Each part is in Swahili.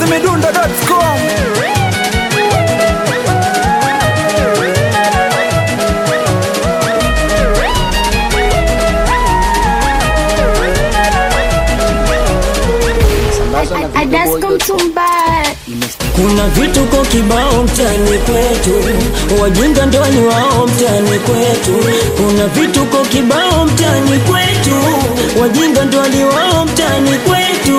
chizimidundo.com Adasko Mtumba Kuna vituko kibao mtani kwetu, wajinga ndo ni wao mtani kwetu. Kuna vituko kibao mtani kwetu, wajinga ndo ni wao mtani kwetu.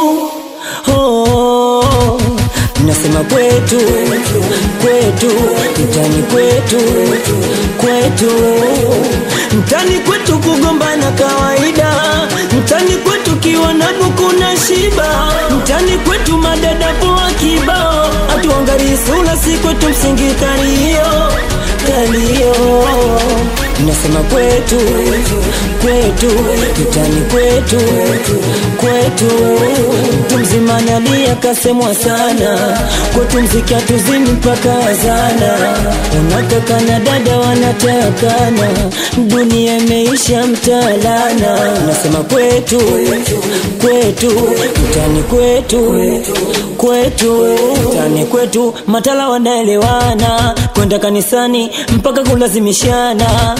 Oh, nasema kwetu, kwetu, mtani kwetu, kwetu, mtani kwetu kugombana kawaida, mtani kwetu kiwa na buku na shiba, mtani kwetu madada poa kibao, atuangalii sura si kwetu msingi kalio kalio, nasema kwetu, kwetu, mtani kwetu, kwetu, mtu mzima nalia kasemwa sana, kwetu mziki hatuzimi mpaka azana, unataka na dada wanatakana, dunia imeisha mtalana, nasema kwetu, kwetu, mtani kwetu, kwetu, mtani kwetu, matala wanaelewana, kwenda kanisani mpaka kulazimishana.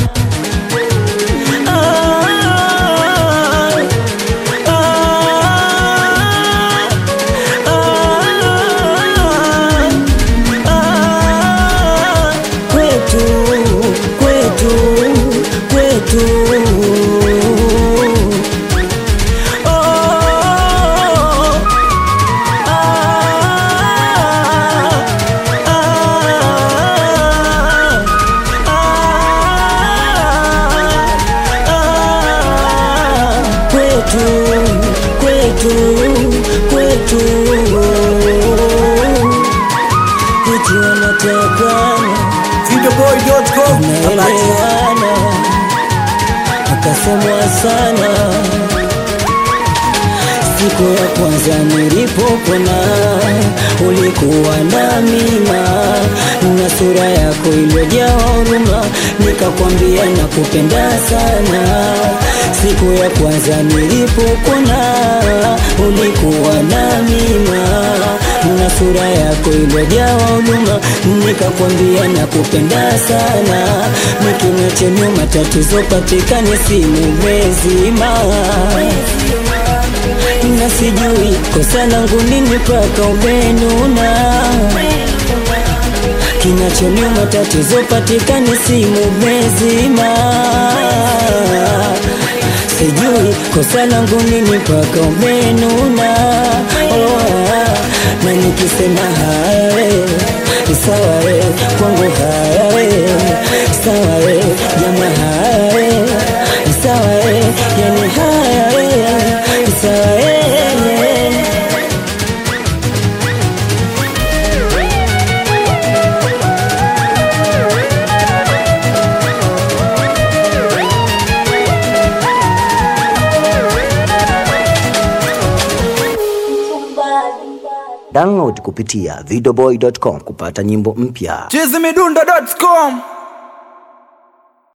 Ah, ah, ah, kwetu, kwetu, kwetu. Oh, ah, kwetu kwetu kwetu eti wanatakana videoboy.com naelewana akasemwa sana siku ya kwanza nilipopona ulikuwa na mima na sura yako iliyojaa huruma nikakwambia nakupenda sana siku ya kwanza nilipopona ulikuwa na mima na sura yako iliyojaa huruma nikakwambia nakupenda sana nikimya chenye matatizo patikane simu mezima na sijui kosa langu nini mpaka umenuna kinachoniuma tatizo patikani simu mezima sijui kosa langu nini mpaka umenuna oh, ah, na nikisema haya we sawa we kwangu haya we sawa we jama haya we sawa we yani haya we sawa we Download kupitia videoboy.com kupata nyimbo mpya. chizimidundo.com